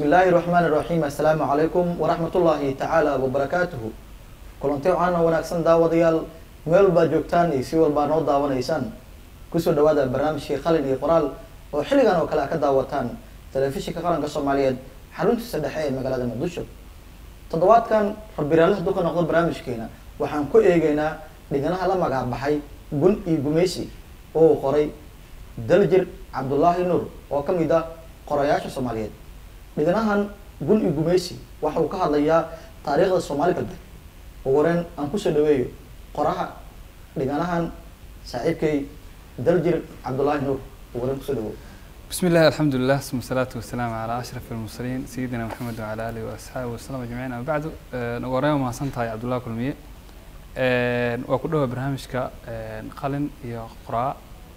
illaahi raxmaani raxiim assalaamu calaykum waraxmatullaahi tacaala wabarakaatuhu kulanti waxaana wanaagsan daawadayaal meel walbaad joogtaan iyo si walbaa noo daawanaysaan kusoo dhawaada barnaamijkii qalin iyo qoraal oo xilligan oo kale a ka daawataan telefishinka qaranka soomaaliyeed xaruntiisa dhexe ee magaalada muqdisho toddobaadkan rabiraale hadduu ka noqdo barnaamijkeena waxaan ku eegeynaa dhiganaha la magac baxay gun iyo gumeysi oo uu qoray daljir cabdullaahi nuur oo ka mid ah qorayaasha soomaaliyeed dhiganahan gun iyo gumeysi waxa uu ka hadlayaa taariikhda soomaali galbeed ugu horeen aan kusoo dhaweeyo qoraha dhiganahan saaxiibkay daljir cabdullaahi nuur ugu horeen kusoo dhaweeyo بسم الله الحمد لله ثم الصلاة والسلام على أشرف المرسلين سيدنا محمد وعلى آله وأصحابه وسلم أجمعين أما بعد نقول ما سنتهاي عبد الله كلمية وكله برنامجك قلن يا قراء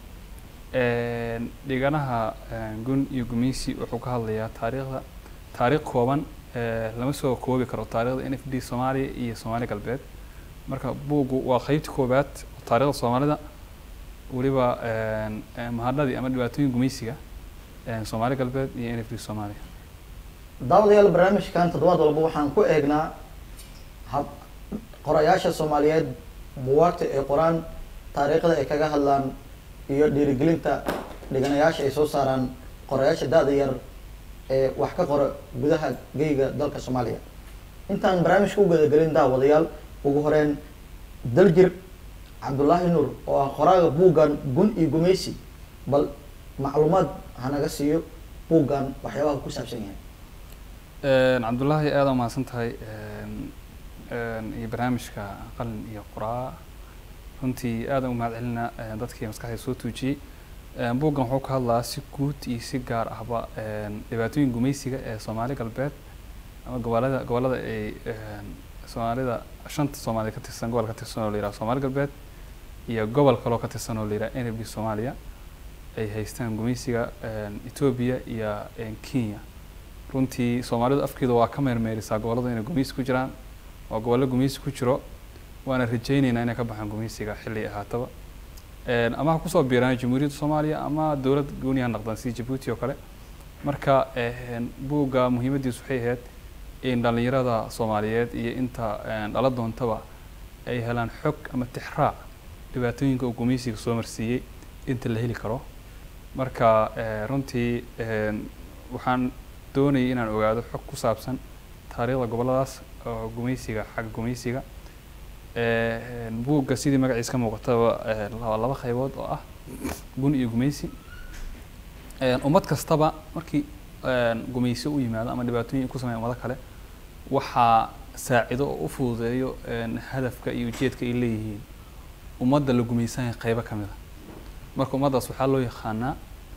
dhiganaha gun iyo gumeysi wuxuu ka hadlayaa taariikhda taariikh kooban lama soo koobi karo taariikhda n f d soomaaliya iyo soomaali galbeed marka buuggu waa qeybta koobaad taariikhda soomaalida weliba mahadhadii ama dhibaatooyin gumeysiga soomaali galbeed iyo n f d soomaaliya daawadayaal barnaamijkan toddobaad walba waxaan ku eegnaa hab qorayaasha soomaaliyeed buwaagta ay qoraan taariikhda ay kaga hadlaan iyo dhiirigelinta dhiganayaasha ay soo saaraan qorayaasha da-da yar ee wax ka qora gudaha geyga dalka soomaaliya intaan barnaamijka u gadagelin daawadayaal ugu horeyn daljir cabdullaahi nuur oo ah qoraaga buuggan gun iyo gumeysi bal macluumaad hanaga siiyo buuggan waxyaabaha ku saabsan yahay cabdullaahi aada umahadsan tahay iyo barnaamijka qalin iyo qoraa runtii aada u mahad celinaa dadkii maskaxda soo tuujiyey buuggan wuxuu ka hadlaa si guud iyo si gaar ahba dhibaatooyin gumeysiga ee soomaali galbeed ama gobolada gobolada ay soomaalida shanta soomaaliya ka tirsan gobol ka tirsan oo la yiraha soomaali galbeed iyo gobol kaloo ka tirsan oo la yiraha n f d soomaaliya ay haystaan gumeysiga etoobiya iyo kenya runtii soomaalidu afkeeda waa ka meermeerisaa gobolada inay gumeysi ku jiraan waa gobollo gumeysi ku jiro waana rajayneynaa inay ka baxaan gumeysiga xilli ahaataba ama ha kusoo biiraan jamhuuriyadda soomaaliya ama dowlad gooni ha noqdaan sida jabuuti oo kale marka buugga muhiimaddiisu waxay ahayd in dhallinyarada soomaaliyeed iyo inta dhala doontaba ay helaan xog ama tixraac dhibaatooyinka uu gumeysiga soo marsiiyey inta la heli karo marka runtii waxaan doonayay inaan ogaado xog ku saabsan taariikhda gobolladaas oo gumeysiga xagga gumeysiga buugga sidii magaciisa ka muuqataba waa laba qaybood oo ah gun iyo gumeysi ummad kastaba markii gumeysi u yimaado ama dhibaatooyin ku sameya ummado kale waxaa saacido oo u fududeeyo hadafka iyo ujeedka ay leeyihiin ummadda la gumeysanaya qaybo ka mid a marka ummaddaas waxaa loo yaqaanaa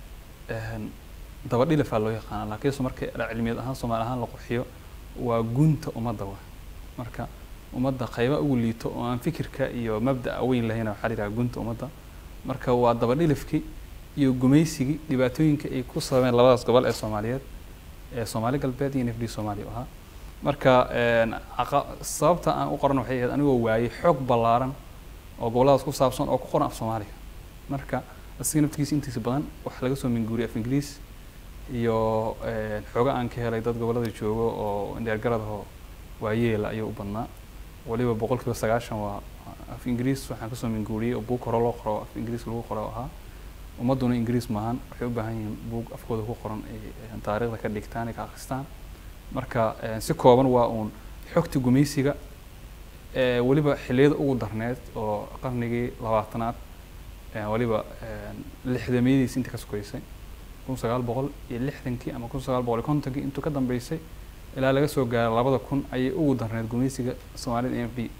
dabadhilafaa loo yaqaanaa laakiinse marka cilmiyad ahaan soomaali ahaan la qurxiyo waa gunta ummadda wa marka ummadda qayba ugu liito oo aan fikirka iyo mabda'a weyn lahayna waxaa la yidhaha gunta ummadda marka waa dabadhilifkii iyo gumeysigii dhibaatooyinka ay ku sababeen labadaas gobol ee soomaaliyeed ee soomaali galbeed iyo n f d soomaaliya ahaa marka sababta aan u qoran waxay ahayd anigoo waayey xoog ballaaran oo gobolladaas ku saabsan oo ku qoran af soomaaliga marka asiga naftigiisa intiisa badan waxaa laga soo minguuriyay af ingiliis iyo xooga aan ka helay dad gobollada joogo oo dheergaradahoo waayeela ayuu u badnaa waliba boqol kiiba sagaashan waa af ingiriis waxaan kasoo minguuriyey oo buug hore loo qoro af ingiriis lagu qoro ahaa ummadduna ingiriis maahan waxay u baahan yihiin buug afkooda ku qoran ay taariikhda ka dhigtaan ay ka akristaan marka si kooban waa uun xogta gumeysiga weliba xilliyada ugu darneed oo qarnigii labaatanaad waliba lixdamiyadiisi intii ka sokeysay kun sagaal boqol iyo lixdankii ama kun sagaal boqol iyo kontonkii intuu ka dambeysay ilaa laga soo gaaro labada kun ayay ugu darneed gumeysiga soomaalida n f d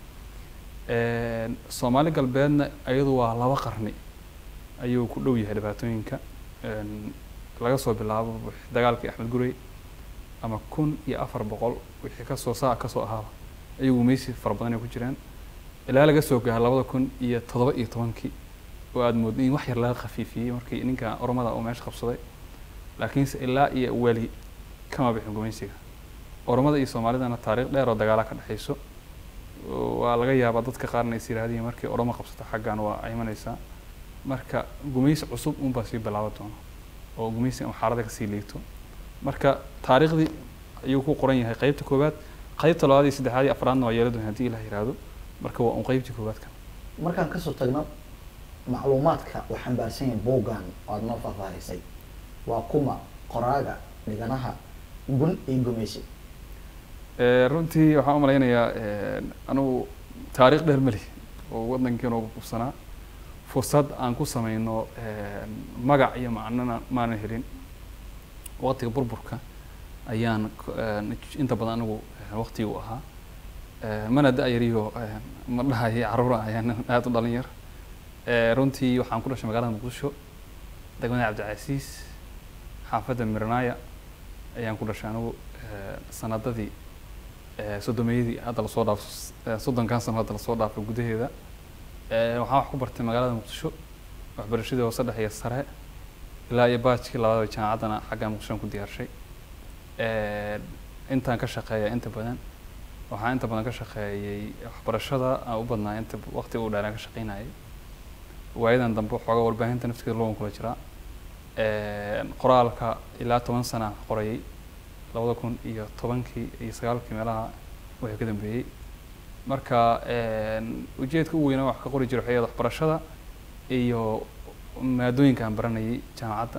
soomaali galbeedna iyadu waa laba qarni ayuu ku dhow yahay dhibaatooyinka laga soo bilaabo dagaalkii axmed gurey ama kun iyo afar boqol wixii kasoo saa kasoo ahaaba ayuu gumeysi fara badan ay ku jiraan ilaa laga soo gaaro labada kun iyo toddoba iyo tobankii oo aada moodo in wax yar laga khafiifiyey markii ninka ormada uu meesha qabsaday laakiinse ilaa iyo weli kama bixin gumeysiga ormada iyo soomaalidana taariikh dheer oo dagaala ka dhexeyso waa laga yaabaa dadka qaarna is yihahdiin markii oromo qabsato xaggan waa imanaysaa marka gumeysi cusub unbaa sii bilaaban doona oo gumeysi xaalada kasii liigto marka taariikhdii ayuu ku qoran yahay qeybta koowaad qeybta labaad iyo saddexaad iyo afraadna waa yeeladun haddii ilah yiraahdo marka waa un qeybtii koowaad kan markaan kasoo tagno macluumaadka uu xambaarsan yahay buuggan oo aada noo faahfaahisay waa kuma qoraaga dhiganaha gun iyo gumaysi Eh, runtii waxaan u malaynayaa eh, anugu taariikh dheer mali oo waddankeena ugu kubsanaa fursad aan ku sameyno eh, magac iyo macnona maanan helin waqtiga burburka ayaan k- eh, inta badan anigu eh, waqtigii u ahaa Eh, mana da-yariyo eh, ma dhahayo caruura ayaan aada u dhalinyar Eh, runtii waxaan ku dhashay magaalada muqdisho degmada cabdicasiis xaafadda mirnaaya ayaan ku dhashay anigu eh, sanadadii eh, soddomiyadii hadda lasoo dhaafo eh, soddonkan sano hadda lasoo dhaafay gudaheeda Eh, waxaan wax ku bartay magaalada muqdisho waxbarashadii hoose dhexe iyo sare ilaa iyo baajkii labadaba jaamacaddana xagga muqdishoan ku diyaarshay Eh, intaan ka shaqeeya inta badan waxaan inta badan ka shaqeeyey waxbarashada aan u badnaa inta waqti u dheeraan ka shaqeynayay waayadan dambe waxoogaa warbaahinta naftigeeda logan kula jiraa Eh, qoraalka ilaa toban sana aan qorayay labada kun iyo tobankii iyo sagaalkii meelaha wixii ka dambeeyey marka een, ujeedka u weyna wax ka qori jiray waxay ahayd waxbarashada iyo maadooyinka aan baranayay jaamacadda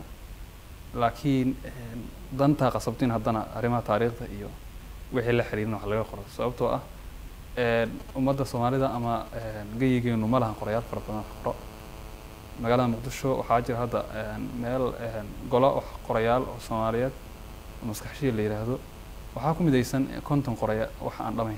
laakiin een, dantaa qasabtin haddana arrimaha taariikhda iyo wixii la xiriirin wax laga qoro sababtoo ah een, ummadda soomaalida ama een, geyigeenu ma lahan qorayaal fara badan wax qoro magaalada muqdisho waxaa jira hadda een, meel een, golo wax qorayaal oo soomaaliyeed oo maskaxshiya la yidhaahdo waxaa ku midaysan konton qoraya wax aan dhamayn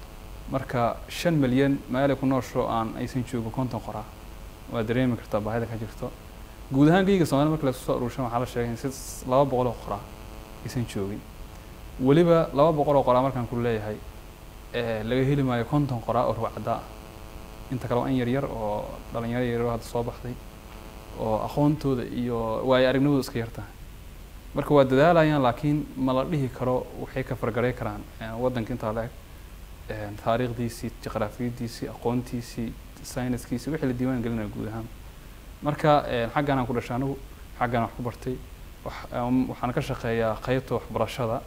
marka shan milyan meelay ku noosho aan aysan joogin konton qoraa waa dareemi kartaa baahida ka jirto guud ahaan geyga soomaalida marka laisku soo aruurshan waxaa la sheegay in si laba boqol oo qoraa aysan joogin weliba laba boqol oo qoraa markaan ku leeyahay eh, laga heli maayo konton qoraa oo ruwacdaa ah inta kale waa in yaryar oo dhalinyaro yaryar oo hadda soo baxday oo aqoontooda iyo waayo aragnimadooda iska yartahay marka waa dadaalayaan laakiin ma la dhihi karo waxay ka fargaray karaan eh, waddanka intaa la eg eh, taariikhdiisii juqraafiyadiisii aqoontiisii sayniskiisii wixii la diiwaan gelinaya guud ahaan marka eh, xaggan aan ku dhashay anigu xaggan wax ku bartay wax- am- waxaan ka shaqeeyaa qeybta waxbarashada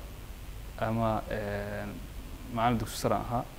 ama eh, macallin dugsi sare aan ahaa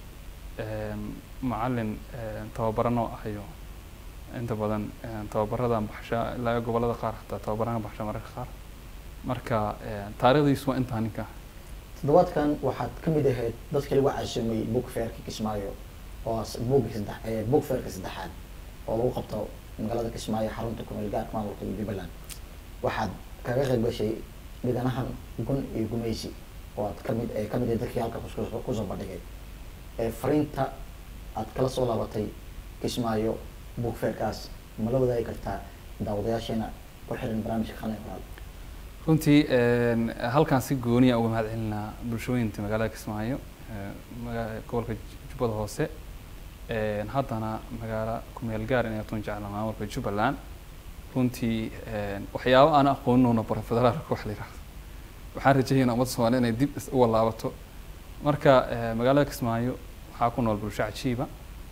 Een, macallin een, tababarano ahayo inta badan een, tababaradan baxshaa ilaa iyo gobollada qaar xataa tababarana baxshaa mararka qaar marka een, taariikhdiisu waa intaa ninka toddobaadkan waxaad ka mid ahayd dadkii lagu casuumay book fairka kismaayo oo as- buugga saddex ee book fairka saddexaad oo lagu qabto magaalada kismaayo xarunta kumeel gaarka maamulka jubbaland waxaad kaga qayb gashay dhiganahan gun iyo gumaysi oo aad kamid ee kamid ahayd dadkii halka kus- kusoo bandhigay ee fariinta aad kala soo laabatay kismaayo book fairkaas ma la wadaagi kartaa daawadayaasheena ku xiran barnaamijka qalin qoraal runtii een, halkaan si gooniya uga mahad celinaa bulshooyinta magaalada kismaayo ee, maga- gobolka jubbada hoose een, haddana magaalo kumeel gaar inay tun jecla maamulka jubbaland runtii een, waxyaabo aan aqooninona bara federaalka wax la yidhaahdo waxaan rajaynaa ummadda soomaaliya inay dib is uga laabato marka ee, magaalada kismaayo waxaa ku nool bulsho cajiiba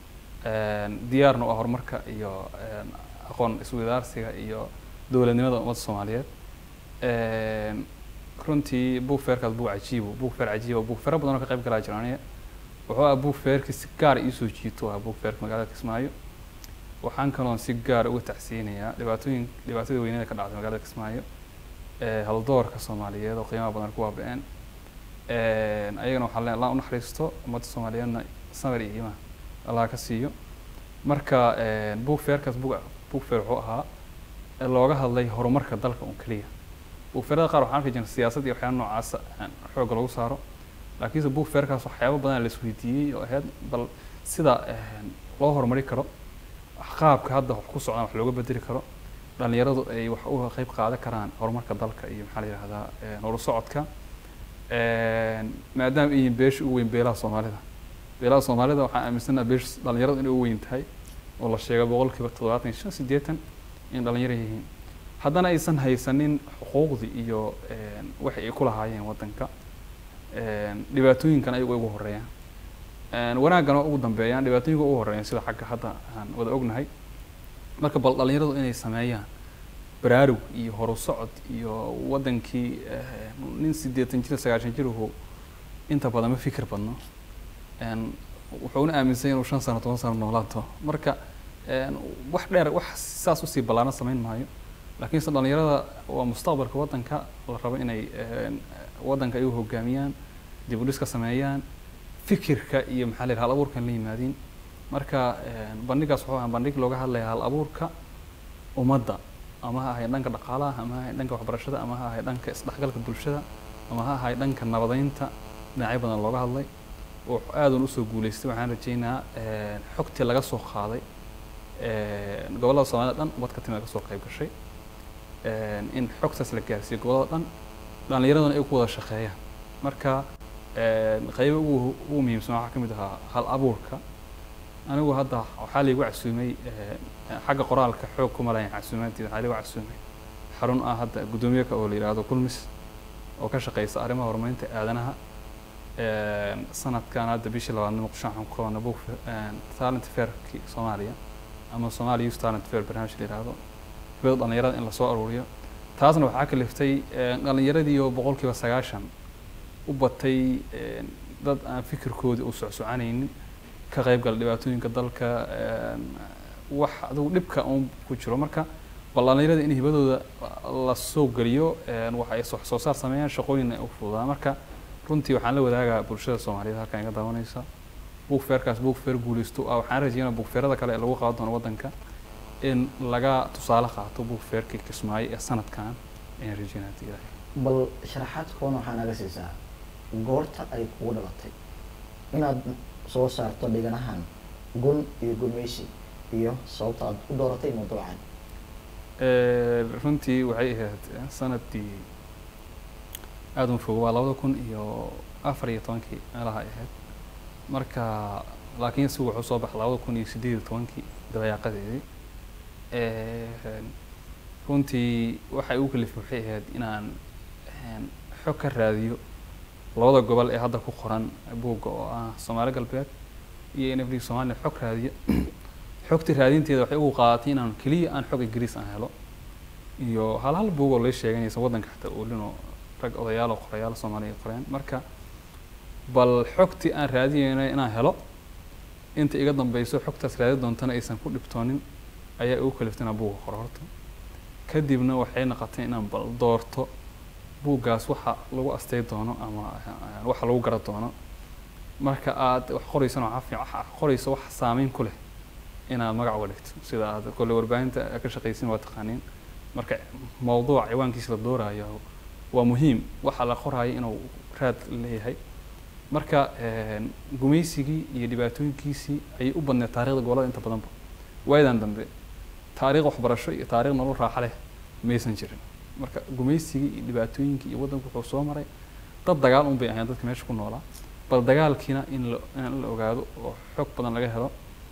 een, diyaarna u ah horumarka iyo een, aqoon iswadaarsiga iyo dowladnimada ummadda soomaaliyeed Een, runtii buug feerkaas buug cajiibo buug feer cajiibo buug feero badan oo ka qayb galaa jira aniga wuxuu ah buug feerkii si gaar iisoo jiito ah buug feerka magaalada kismaayo waxaan kaloon si gaar uga tacsiyinayaa dhibaatooyin dhibaatadii weynada ka dhacday magaalada kismaayo ee haldoorka soomaaliyeed oo qiimaha badan ku waaba'een Een, ayagana waxaa leen allah u naxariisto ummadda soomaaliyeedna samir iyo iimaan allah ka siiyo marka een, buug feerkaas buug buug feer wuxuu ahaa ee looga hadlay horumarka dalka un keliya buugfeerada qaar waxaan arki jirnay siyaasad iyo waxyaaba noocaasa aan xoogga lagu saaro laakiinse buugfeerkaas waxyaabo badan la isweydiiyey oo ahayd bal sida een, loo horumari karo qaabka hadda wax ku socdaan wax looga bedeli karo dhalinyaradu ay wax uga qayb qaadan karaan horumarka dalka iyo maxaa la yidhahdaa een, horu socodka Een, maadaama ay yihiin beesha ugu weyn beelaha soomaalida beelaha soomaalida waxaan aaminsanaha beesha dhalinyaradu inay ugu weyn tahay oo la sheegay boqolkiiba toddobaatan iyo shan siddeetan in dhalinyaro yihiin haddana aysan haysanin xuquuqdii iyo een, waxay ay ku lahaayeen waddanka een, dhibaatooyinkan ayagu ugu horeeyaan een, wanaaggana ugu dambeeyaan dhibaatooyinka ugu horeeyaan sida xagga hadda aan wada ognahay marka bal dhalinyaradu inay sameeyaan baraarug iyo horu socod iyo wadankii eh, nin siddeetan jir sagaashan jir uu inta badan ma fikir badno een, wuxuuna aaminsan yahay inuu shan sano toban sano noolaato marka een, wax dheer wax saas usii ballaaran samayn maayo laakiinse dhalinyarada waa mustaqbalka wadanka la rabo inay een, wadanka ay u hogaamiyaan dib u dhiska sameeyaan fikirka iyo maxaa la yidhaha hal abuurkan la yimaadiin marka een, bandhigaas wuxuu ahaa bandhig looga hadlaya hal abuurka ummadda ama ha ahayd dhanka dhaqaalaha ama ha ahayd dhanka waxbarashada ama ha ahayd dhanka isdhexgalka bulshada ama ha ahayd dhanka nabadeynta dhinacyo badan looga hadlay oo aadan usoo guuleystay waxaan rajeynaa een, xogtii laga soo qaaday een, gobollada soomaalida dhan ubad ka timid ka soo qayb gashay een, in xogtaas la gaarsiiyo gobollada dhan dhallinyaradana ay ku wada shaqeeyaan marka een, qaybo ugu ugu muhiimsan waxaa ka mid ahaa hal abuurka anigu hadda waxaa laygu casuumay een, xagga qoraalka xoog kuma lahayn casuumaanteeda waxaa laygu casuumay xarun ah hadda guddoomiye oo la yidhaahdo kulmis oo ka shaqeysa arrimaha horumarinta aadanaha een, sanadkan hadda bishii labaadna muqdisho waxaan ku qabanay book talent fairkii soomaaliya ama Somali Youth Talent Fair barnaamij la yidhaahdo hibada dhalinyarada in lasoo aruuriyo taasna waxaa kaliftay een, dhalinyaradii oo boqolkiiba sagaashan u batay een, dad aan fikirkoodii u socsocanaynin ka qayb gala dhibaatooyinka dalka een, wax adigu dhibka uun ku jiro marka bal dhalinyarada in hibadooda la soo geliyo een, wax ay wax soo saar sameeyaan shaqooyin ay u fududaan marka runtii waxaan la wadaagaa bulshada soomaaliyeed halkan iga daawanaysa book fairkaas book fair guuleysto ah waxaan rajeynaa book fairada kale ee lagu qaban doono wadanka in laga tusaale qaato book fairkii kismaayo ee sanadkan ayaan rajeynaa hadii ilaahay bal sharaxaad koon waxaa naga siisaa goorta ay kugu dhalatay inaad soo saarto dhiganahan gun iyo gumeysi iyo sababta aad u dooratay mawduucan Ee, runtii waxay ahayd sanadii aada u fog waa labada kun iyo afar iyo tobankii meelaha ay ahayd marka laakiin si wuxuu soo baxay labada kun iyo sideed iyo tobankii dabayaaqadeedii Ee, runtii waxay ugu kalifay waxay ahayd inaan een, xog ka raadiyo labada gobol ee hadda ku qoran buugga oo ah soomaali galbeed iyo nfd soomaaliya xog raadiyo xogta raadinteeda waxay ugu qaadatay inaan keliya aan xog ingiriis aan helo iyo hal hal buug oo lay sheeganaysa waddanka xataa oolinoo rag odayaal oo qorayaal soomaaliya ay qoreen marka bal xogtii aan raadinayna inaan helo inta iga dambeyso xogtaas raadi doontana aysan ku dhibtoonin ayaa ugu kaliftay inaan buugga qoro horta kadibna waxay noqotay inaan bal doorto buuggaas waxa lagu astay doono ama eh, waxa lagu gara doono marka aad wax qoraysana waxaa fiican waxa aad qorayso wax saameyn ku leh inaad magac uga dhigto sida aad kolle warbaahinta aad ka shaqaysin waa taqaaniin marka mawduuc ciwaankiisa la doorayo waa muhiim waxa la qoraayo inuu raad leeyahay marka een, gumaysigii iyo dhibaatooyinkiisii ayay u badneed taariikhda gobolada inta badanba waayadan dambe taariikh waxbarasho iyo taariikh nolol raaxa leh maysan jirin marka gumaysigii iyo dhibaatooyinkii iyo waddanku wuxuu soo maray dad dagaal un bay ahayn dadka meesha ku noolaa bal dagaalkiina in la in la ogaado oo xog badan laga helo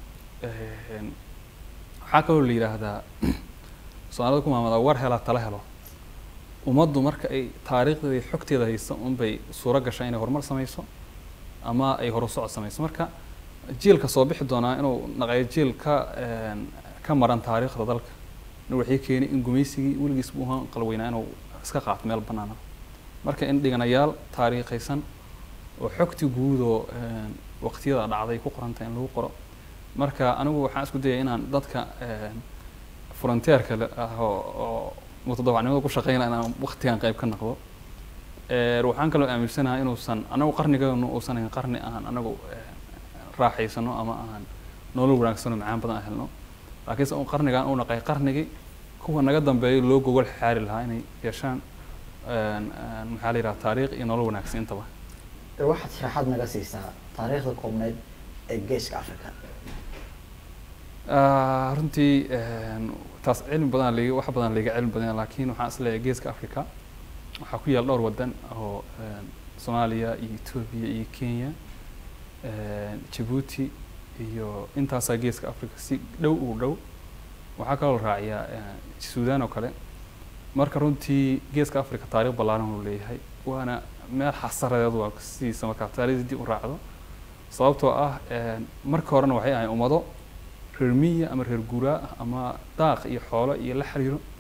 Een, waxaa kaloo la yidhaahdaa soomaalida ku maamada war helaa tala helo ummaddu marka ay taariikhdeeda iyo xogteeda hayso unbay suuro gashaa inay horumar samayso ama ay horu socod samayso marka jiilka soo bixi doonaa inuu naqayo jiil ka een, ka maran taariikhda dalka na waxay keenay in gumaysigii weligiis buu ahaan qalweynaa inuu iska qaato meel banaana marka in dhiganayaal taariikhaysan oo xogtii guud oo een, waqtiyada dhacday ku qoranta in lagu qoro marka anigu waxaan isku dayay inaan dadka een, frontier-ka le- ah oo oo mutadawacnimada ku shaqeynaya inaan waqtigan qayb ka noqdo Ee, waxaan kaloo aaminsanahay inuusan anagu qarnigeenu uusan ahayn qarni aan anagu een, raaxaysano ama aan nolol wanaagsano macaan badan aan helno laakiinse un qarnigan uu naqay qarnigii kuwa naga dambeeya loo gogol xaari lahaa inay yeeshaan een, een, maxaa la yidhaha taariikh iyo nolol wanaagsan intaba Ee, waxaad sharaxaad naga siisaa taariikhda koobneed ee geeska africa Ah, runtii een, taas cilmi badan liga wax badan liga cilmi badan laakiin waxaan isleeyahay geeska africa waxaa ku yaal dhowr wadan oo een, soomaaliya iyo etoobiya iyo kenya een, jabuuti iyo intaasaa geeska africa si dhow u dhow waxaa kaloo la raaciyaa een, suudaan oo kale marka runtii geeska africa taariikh ballaaran uu leeyahay waana meel xasaradeed waa sidiisa markaa taariikhda dib u raacdo sababtoo ah een, marka horena waxay ahayn ummado reer miya ama reer guuraa ah ama daaq iyo xoolo iyo la xiriiro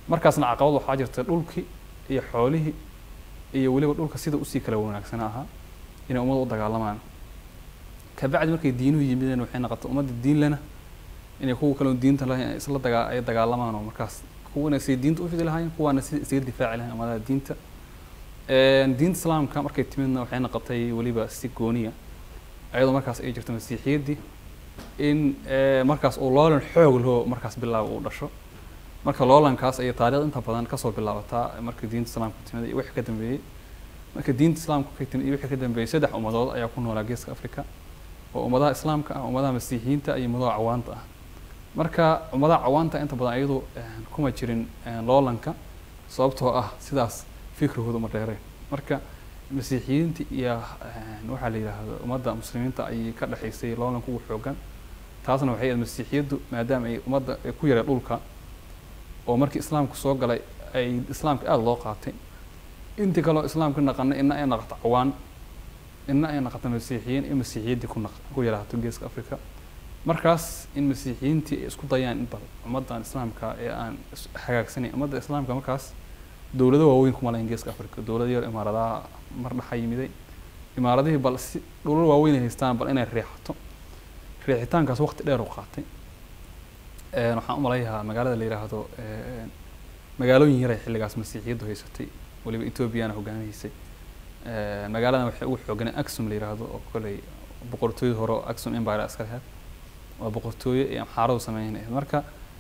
markaasna caqabad waxaa jirta dhulkii iyo xoolihii iyo weliba dhulka sida usii kala wanaagsan ahaa inay ummadda u dagaalamaan kabacdi markay diinuhu yimideen waxay noqotay ummadda diin lena inay kuwa kale diinta lahayn ay isla dagaa ay dagaalamaan oo markaas kuwana siday diinta u fidi lahaayeen kuwaana sida isaga difaaci lahayn ummadaha diinta diinta islaamka markay timidna waxay noqotay weliba si gooniya ayadoo markaas ay jirto masiixiyaddii in markaas uu loolan xoog loo markaas bilaabo uu dhasho marka loolankaas ayay taariikhda inta badan kasoo bilaabataa marka diinta islaamka timid iyo wixii ka dambeeyey marka diinta islaamka ka timid iyo wixii ka dambeeyey saddex ummadood ayaa ku noolaa geeska africa oo ummadaha islaamka ah ummadaha masiixiyiinta iyo ummadaha cawaanta ah marka ummadaha cawaanta inta badan iyadu kuma jirin loolanka sababtoo ah sidaas fikrigooda uma dheereen marka masiixiyiinta iyo waxaa la yidhaahdo ummadda muslimiinta ayay ka dhexaysay loolanka ugu xoogan taasna waxay ahayd masiixiyaddu maadaama ay ummadda ay ku yareen dhulka oo markii islaamku soo galay ay islaamka aada loo qaatay intii kaleo islaamka naqana ina ay naqato cawaan ina ay naqato masiixiyiin in masiixiyaddii ku naq ku yaraato geeska africa markaas in masiixiyiintii ay isku dayaan in bal ummaddan islaamka ee aan hagaagsanayn ummadda islaamka markaas dowlado waaweyn kuma lahayn geeska africa dowlado yar imaaradaha mar dhaxa yimiday imaaradihii bal si dhulal waaweyn ay haystaan bal inay riixato riixitaankaas waqti dheer u qaatay waxaan u malayahaa magaalada la yidhaahdo magaalooyin yaray xilligaas masiixiyaddu haysatay weliba ethoobiyaana hogaamihiisay magaaladan waxay ugu xooganay axum la yidhaahdo oo koley boqortooyada hore oo axum empire iska lahayd waa boqortooye ee amxaaradu sameynayad marka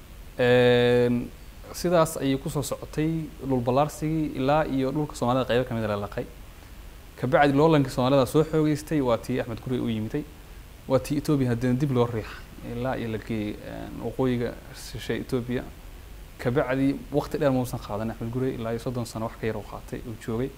sidaas ayay kusoo socotay dhul ballaarsigii ilaa iyo dhulka soomaalida qaybo kamid a la laqay kabacdi loolankii soomaalida soo xoogeystay waa tii axmed gurey u yimiday waa tii etoobiya haddana dib loo riixay ilaa iyo la geeyey waqooyiga shishay etoobiya kabacdi waqti dheer mausan qaadan axmed gurey ilaa iyo soddon sano wax ka yar u qaatay uu joogay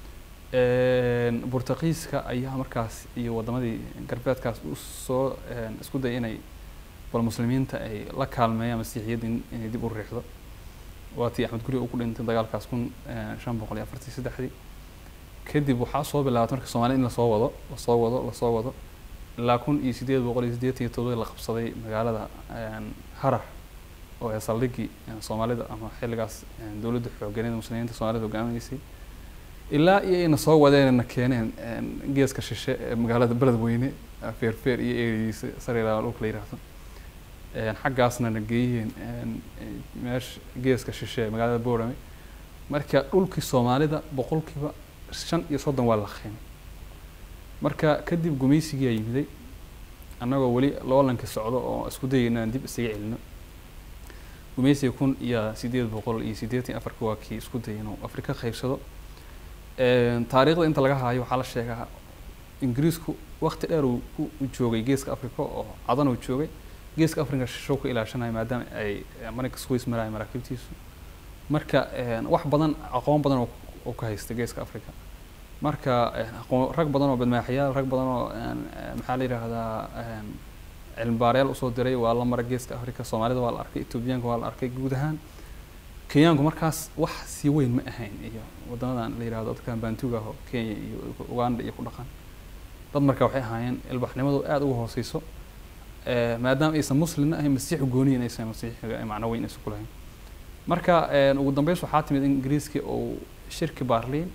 burtaqiiska ayaa markaas iyo wadamadii galbeedkaas u soo isku day inay bal muslimiinta ay la kaalmeeyaan masiixiyadda inay dib u riixdo waa tii axmed gurey uu ku dhintay dagaalkaas kun shan boqol iyo afartii saddexdii kadib waxaa soo bilaabatay marka soomaalida in lasoo wado lasoo wado lasoo wado ilaa kun iyo sideed boqol iyo siddeetan iyo todobadii la qabsaday magaalada harar oo ee saldhigii soomaalida ama xilligaas dowladda xooganeed muslimiinta soomaalida hogaaminaysay ilaa iyo ayna soo wadeen na keeneen geeska shishe ee magaalada beledweyne feerfeer iyo eerigiisa sariilaa dhulka la yidhaahdo xaggaasna na geeyeen meesha geeska shishe ee magaalada boorame marka dhulkii soomaalida boqolkiiba shan iyo soddon waa la qiimay marka kadib gumaysigiyaa yimiday annagoo weli loolanka socdo oo isku dayay inaan dib isaga celino gumaysiga kun iyo sideed boqol iyo siddeetan afarka waa kii isku dayay inuu afrika qaybsado taariikhda inta laga haayo waxaa la sheegaa ingiriisku waqti dheer uu u joogay geeska africa oo cadan uu joogay geeska africa shishow ka ilaashanayo maadaama ay marinka swiss marayo maraakiibtiisu marka wax badan aqoon badan oo ka haysta geeska africa marka aqoon rag badan oo badmaaxyaal rag badan oo maxaa la yidhaahdaa cilmi baarayaal usoo diray waa la maray geeska africa soomaalida waa la arkay etoobiyaanka waa la arkay guud ahaan kenyaanku markaas wax sii weyn ma ahayn iyo wadamadan la yidhahdo dadkan bantuga ah oo kenya iyo uganda iyo ku dhaqan dad marka waxay ahaayeen ilbaxnimadu aada uga hooseyso maadaama aysan muslimna ahayn masiixu gooniyin aysan masiixiga macno weyn aysan ku lahayn marka ugu dambeys waxaa timid in ingiriiskii uu shirki barlin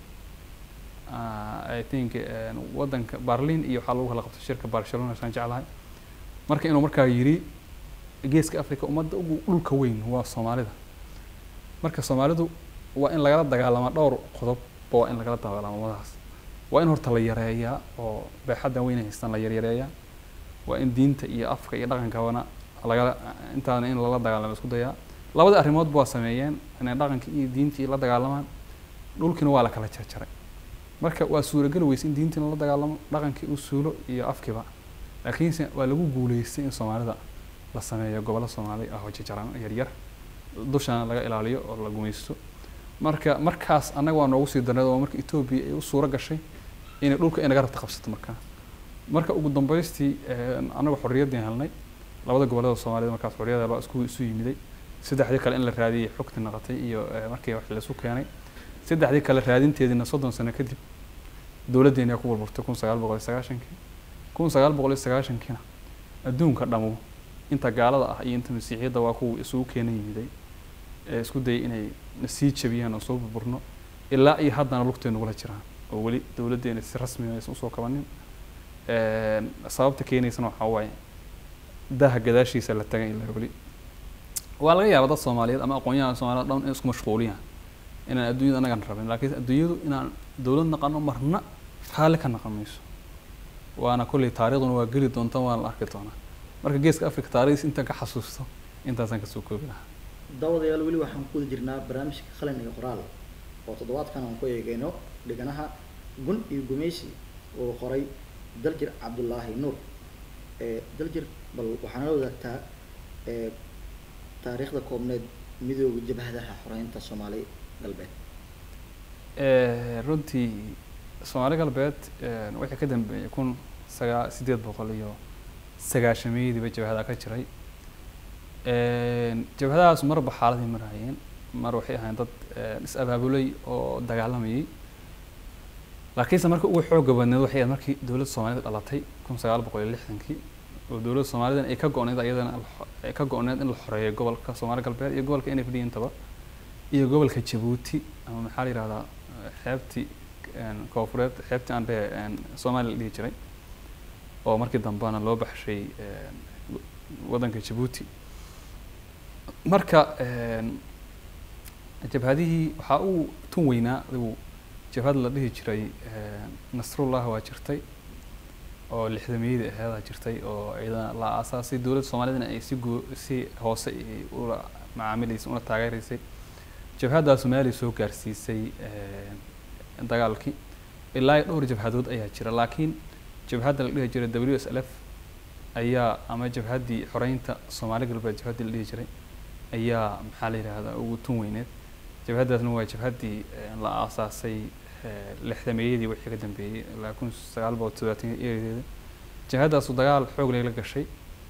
i think wadanka barlin iyo waxaa lagu kala qabtay shirka barcelona saan jeclahay marka inuu markaa yiri geeska africa ummadda ugu dhulka weyn waa soomaalida marka soomaalidu waa in lagala dagaalamaa dhowr qodobba waa in lagala dagaalamo ummadahaas waa in horta la yareeyaa oo beexaddan weyn haystaan la yaryareeyaa waa in diinta iyo afka iyo dhaqankabana lagala intaana in lala dagaalamo isku dayaa labada arrimoodba waa sameeyeen inay dhaqanka iyo diintii la dagaalamaan dhulkiina waa la kala jarjaray marka waa suurageli weyse in diintiina la dagaalamo dhaqankii uu suulo iyo afkiiba laakiinse waa lagu guuleystay in soomaalida la sameeyo gobollo soomaali ah oo jajaran yaryar dushana laga ilaaliyo oo la gumaysto marka markaas annaga waa noogu sii darneed oo marka etoobiya ay u suuro gashay inay dhulka inaga rabta qabsato markaa marka ugu dambeystii annagu xorriyaddii helnay labada gobollada soomaalida markaas xorriyada loo isku isu yimiday saddexdii kale in la raadiyay xogti naqatay iyo markii wax laisu keenay saddexdii kale raadinteediina soddon sano kadib dowladdeena ku burburtay kun sagaal boqol iyo sagaashankii kun sagaal boqol iyo sagaashankiina adduunka dhamo inta gaalada ah iyo inta masiixiyadda waa kuwa isugu keena yimiday ee isku dayay inay na sii jabiyaan oo soo burburno ilaa iyo haddana lugtay nagula jiraan oo weli dowladdeena si rasmi ah aysan usoo kabanin Een, sababta keenaysana waxaa waaye daha gadaashiisa la tagan ilaa weli waa laga yaabaa dad soomaaliyeed ama aqoonyahan soomaaliyeed dhan in isku mashquuliyaan inaan adduunyada anagan rabin laakiin adduunyadu inaan dowlad naqano marna raalli ka naqan mayso waana kolley taariikhduna waa geli doonta waana la arki doonaa marka geeska africa taariikhdiis intaan ka xasuusto intaasaan kasoo koobi lahaa daawadayaal weli waxaan ku wada jirnaa barnaamijka qalin iyo qoraal oo toddobaadkan aan ku eegayno dhiganaha gun iyo gumeysi uu qoray daljir cabdulaahi nuur ee daljir bal waxaana la wadaagtaa ee taariikhda koobneed midooda jabhadaha xoreynta soomaali galbeed Eh, runtii soomaali galbeed eh, wixii ka dambeeyay kun sagaa sideed boqol iyo sagaashameeyadiiba jabhada ka jiray Een, jabhadahaas marba xaaladii marayeen mar waxay ahayn dad eh, is abaabulay oo dagaalamayay laakiinse marka ugu xooga badneed waxay ahayd markii dowladda soomaalida dhalatay kun sagaal boqol iyo lixdankii oo dowladda soomaalidan ay ka go-need iyadana la xo- ay ka go-need in la xoreeyo gobolka soomaali galbeed iyo gobolka n f d intaba iyo gobolka jabuuti ama maxaa la yihahdaa eh, xeebtii een, koonfureed xeebtii aan dhehe een, soomaaliya la dhihi jiray oo markii dambena loo baxshay een, waddanka jabuuti marka een, jabhadihii waxaa uu tun weynaa adigu jabhad la dhihi jiray een, nasrullah waa jirtay oo lixdameeyadii aheedaa jirtay oo iyadana la aasaasay dowladda soomaalidana ay si goo si hoose ay ula macaamilaysay una taageeraysay jabhaddaa soomaaliya soo gaarsiisay een, dagaalkii ilaa iyo dhowr jabhadood ayaa jira laakiin jabhadda la dhihi jiray w s l f ayaa ama jabhaddii xoreynta soomaali galbeed jabhaddii la dhihi jiray ayaa maxaa la yidhahdaa ugu tun weyneed jabhaddaasna waa jabhaddii een, la aasaasay ee, lixdameeyadii wixii ka dambeeyey ilaa kun sagaal boqol toddobaatan eredeeda jabhaddaasu dagaal xoog leh la gashay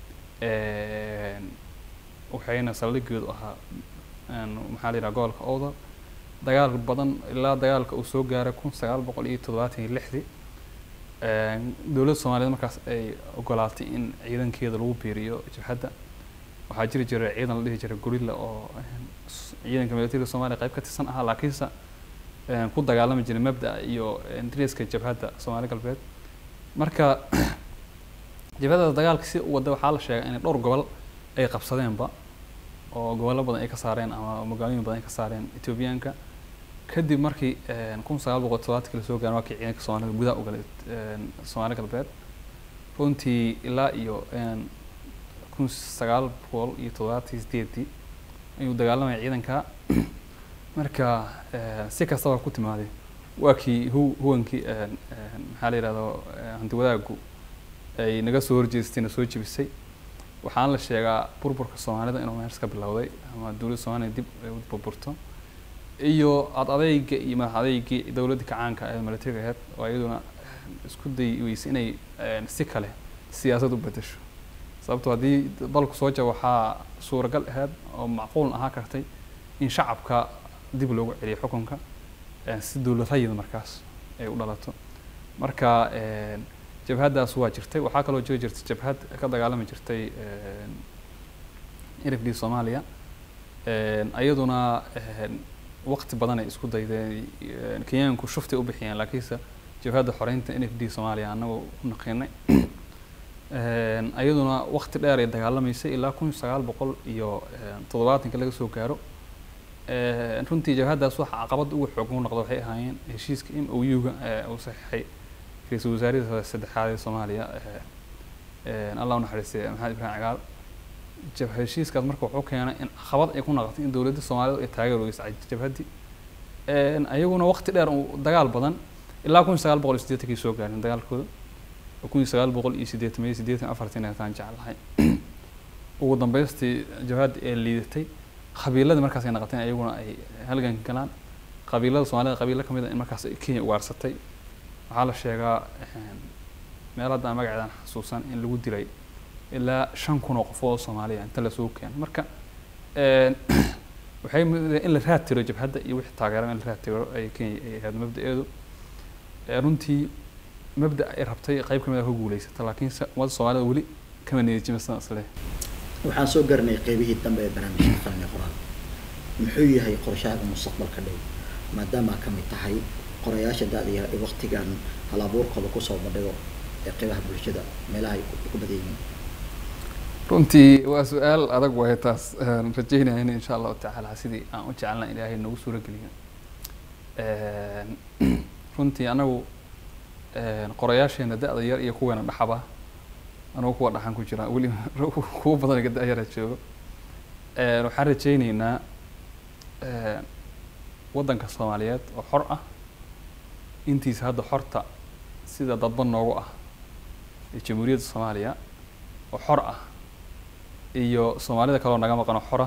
een, waxayna saldhigoodu ahaa een, maxaa la yidhaha gobolka owdal dagaal badan ilaa dagaalka uu soo gaaray kun sagaal boqol iyo toddobaatan iyo lixdii Een, dowladda soomaaliyeed markaas ay ogolaatay in ciidankeeda lagu biiriyo jabhadda waxaa jiri jiray ciidan la dhihi jiray gorilla oo een, s- ciidanka militariga soomaaliya qayb ka tirsan ahaa laakiinse een, ku dagaalami jiray mabda'a iyo een, dariska jabhadda soomaali galbeed marka jabhadda dagaalka si u wada waxaa la sheegay in dhowr gobol ay qabsadeenba oo gobollo badan ay ka saareen ama magaalooyin badan ay ka saareen etoobiyaanka kadib markii een, kun sagaal boqol toddobaatankii lasoo gaaray waa kii ciidanka soomaalida gudaha u galay een, soomaali galbeed runtii ilaa iyo een, kun sagaal boqol iyo toddobaatan iyo sideedii ayuu dagaalamaya ciidanka marka een, si kastaba ku timaaday waa kii hu huwankii een, een, maxaa la yidhahdo hanti wadaagu ay naga soo horjeestay na soo jebisay waxaana la sheegaa burburka soomaalida inuu meers ka bilowday ama dowladda soomaaliya dib ay u burburto iyo ad adeyga iyo madax adeygii dowladda kacaanka ee militariga ahayd oo iyaduna isku day weysay inay een, si kale siyaasad u bedesho sababtoo haddii dalku soo jaba waxaa suuragal ahayd oo macquul ahaa kartay in shacabka dib loogu celiyo xukunka een, si dowlad rayid markaas ay u dhalato marka een, jabhaddaas waa jirtay waxaa kaloo jiri jirtay jabhad ka dagaalami jirtay een, irifdii soomaaliya een, iyaduna een, waqti badan ay isku daydeen een, kenyaanku shuftay u bixiyeen laakiinse jabhadda xoreynta n f d soomaaliya anagoo u naqinay Een, iyaduna waqti dheer ay dagaalamaysay ilaa kun sagaal boqol iyo een, toddobaatanka laga soo gaaro Een, runtii jabhaddaas waxa caqabad ugu xoog u noqda waxay ahaayeen heshiiska m o u-ga ee uu saxiixay ra-iisul wasaarihii saddexaad ee soomaaliya ee, een, allah u naxariistay maxamed ibraahim cagaal jab heshiiskaas marka wuxuu keenay in caqabad ay ku noqotay in dowladda soomaalida ay taageer weysa jabhaddii Een, ayaguna waqti dheer uu dagaal badan ilaa kun sagaal boqol iyo siddeetankii soo gaareen dagaalkooda oo kun sagaal boqol iyo siddeetan iyo siddeetan iyo afartan intaan jeclahay ugu dambeystii jabhadda ee liidatay qabiiladii markaas ay noqoteen ayaguna ay halganka galaan qabiilada soomaalida qabiilo ka mid a in markaas ay kenya ugaarsatay waxaa la sheegaa een, meel hadda aan magaceedan xasuusan in lagu dilay ilaa shan kun oo qofood oo soomaaliya inta lasoo keeno marka een, waxay mudahay in la raad tiro jabhadda iyo wixii taageera in la raad tiro ay kenya ay ahayd mabda-eedu Ee, runtii mabda ay rabtay qayb ka mid a ku guuleysata laakiinse ummadda soomaalida weli kama niyadjima sidaan isleeyahay waxaan soo garanay qeybihii dambe ee barnaamijka qalin iyo qoraal muxuu yahay qorshahaaga mustaqbalka dhow maadaama ka mid tahay qorayaasha da-da yar ee waqtigan hal abuurkooda kusoo bandhigo ee qeybaha bulshada meelaha ay ku- ku badan yihiin runtii waa su-aal adag waaye taas Een, rajeynaya in insha allahu tacaala sidii aan u jecelna ilaahay nagu suuro geliyo Een, runtii anagu een, qorayaasheena da-da yar iyo kuweena dhaxaba anagu kuwa dhaxan ku jira weli kuwa badan iga da-yara joogo Een, waxaan rajeyneynaa een, waddanka soomaaliyeed oo xor ah intiisa hadda xorta sida dadba noogu ah ee jamhuuriyadda soomaaliya oo xor ah iyo soomaalida kaloo naga maqano xora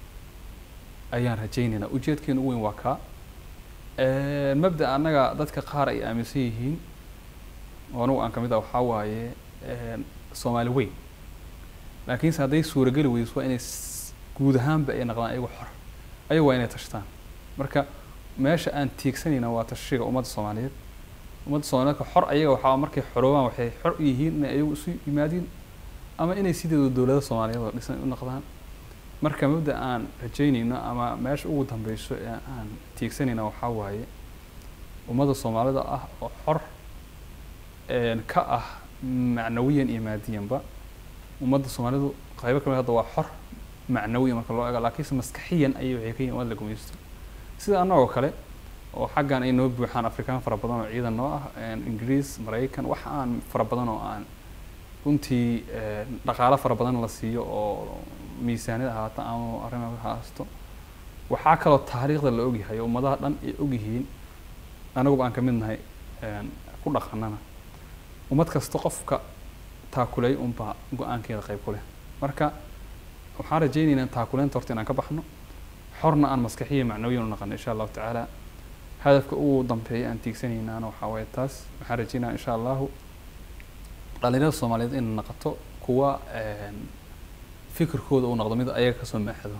ayaan rajaynaynaa ujeedkeena ugu weyn waa kaa Een, mabda annaga dadka qaar ay aaminsan yihiin oo anigu aan kamid ah waxaa waaye een, soomaali weyn laakiinse hadday suurageli weyso waa inay s- guud ahaanba ay noqdaan ayagu xor ayagu waa inay tashtaan marka meesha aan tiigsanayna waa tashiga ummadda soomaaliyeed ummadda soomaaliyeedka xor ayaga waxaa markay xoroobaan waxay xor u yihiin inay ayagu isu yimaadiin ama inay sideedu dowlada soomaaliyeed oo dhisan u noqdaan marka mabda aan rajaynayno ama meesha ugu dambeyso ee aan tiigsanayna waxaa waaye ummadda soomaalida ah oo xor een, ka ah macnawiyan iyo maadiyanba ummadda soomaalidu qaybo kamid hadda waa xor macnawiyan marka loo eego laakiinse maskaxiyan ayay waxay ka yihin ummad la gumaysto sida annagoo kale oo xaggan ay noo buuxaan afrikaan fara badan oo ciidan noo ah een, ingiriis maraykan wax aan fara badan oo aan runtii een, dhaqaalo fara badan la siiyo oo miisaaniyad ahaata ama arrimaha ha haasto waxaa kaloo taariikhda la ogyahay oo ummadaha dhan ay ogyihiin anaguba aan ka mid nahay een, ku dhaqanana ummad kasta qofka taakulay unbaa go-aankeeda qayb ku leh marka waxaan rajaynaynaa taakuleynta horta inaan ka baxno xorna aan maskaxiya macnawiyan u naqano insha allahu tacaala hadafka ugu dambeeya aan tiigsanaynaana waxaa waaye taas waxaan rajaynaa insha allahu dhalinyarada soomaaliyeed inay noqoto kuwa een, fikirkooda uu noqdo mid ayaga kasoo maaxdo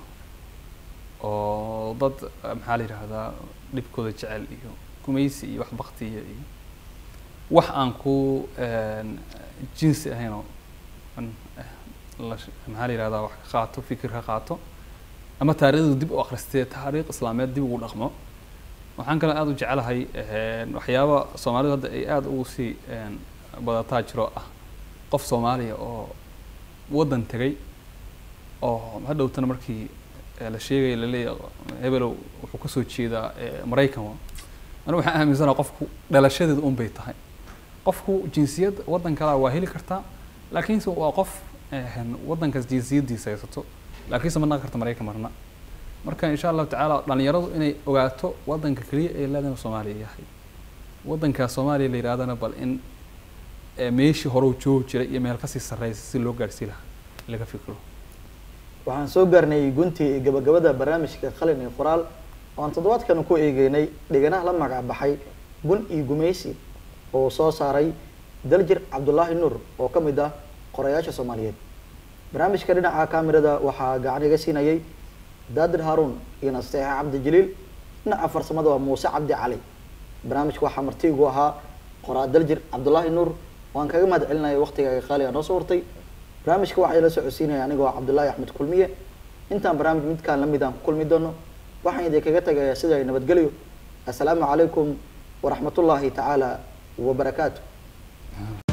oo dad eh, maxaa la yidhaahdaa dhibkooda jecel iyo gumaysi iyo wax baktiya iyo wax aan ku een, jinsi ahayn oo an- eh, la sh- maxaa la yidhahdaa wax ka qaato fikir ka qaato ama taariikhdu dib u akhristee taariikh islaameed dib ugu dhaqmo waxaan kaloo aada u jecelahay een, waxyaaba soomaalidu hadda ay aada ugu sii een, badataa jiro ah qof soomaaliya oo waddan tegay oo hadhowtana markii eh, la sheegaya laleeyahay hebelow wuxuu kasoo jeedaa eh, maraykan wa anigu waxaan aaminsanaha qofku dhalashadeedu un bay tahay qofku jinsiyad waddan kalaa waa heli kartaa laakiinse waa qof eh, waddankaas jinsiyaddiisa haysato laakiinse ma naqan karta maraykan marna marka insha allahu tacaala dhalinyaradu inay ogaato waddanka keliya ee leedana soomaaliya yahay waddankaas soomaaliya la yidhahdana bal in eh, meeshii hore uu joogi jiray iyo meel kasii sarreysa si loo gaarsii lahaa laga fikiro waxaan soo gaarnay guntii iyo gabagabada barnaamijka qalin iyo qoraal oo aan toddobaadkan ku eegeynay dhiganaha la magac baxay gun iyo gumaysi oo soo saaray daljir cabdulaahi nuur oo ka mid ah qorayaasha soomaaliyeed barnaamijka dhinaca kaamirada waxaa gacan iga siinayay daadir haaruun iyo nasteexa cabdi jaliil dhinaca farsamada waa muuse cabdi cali barnaamijka waxaa martiigu ahaa qoraa daljir cabdulaahi nuur waan kaga mahad celinaya waqtigaaga qaaliga noo soo hortay barnaamijka waxaa ila socodsiinaya anigoo cabdullaahi axmed kulmiye intaan barnaamij midkaan lamid aan ku kulmi doono waxaan idinkaga tagayaa sida ay nabadgelyo assalaamu calaykum waraxmatullaahi tacaala wabarakaatu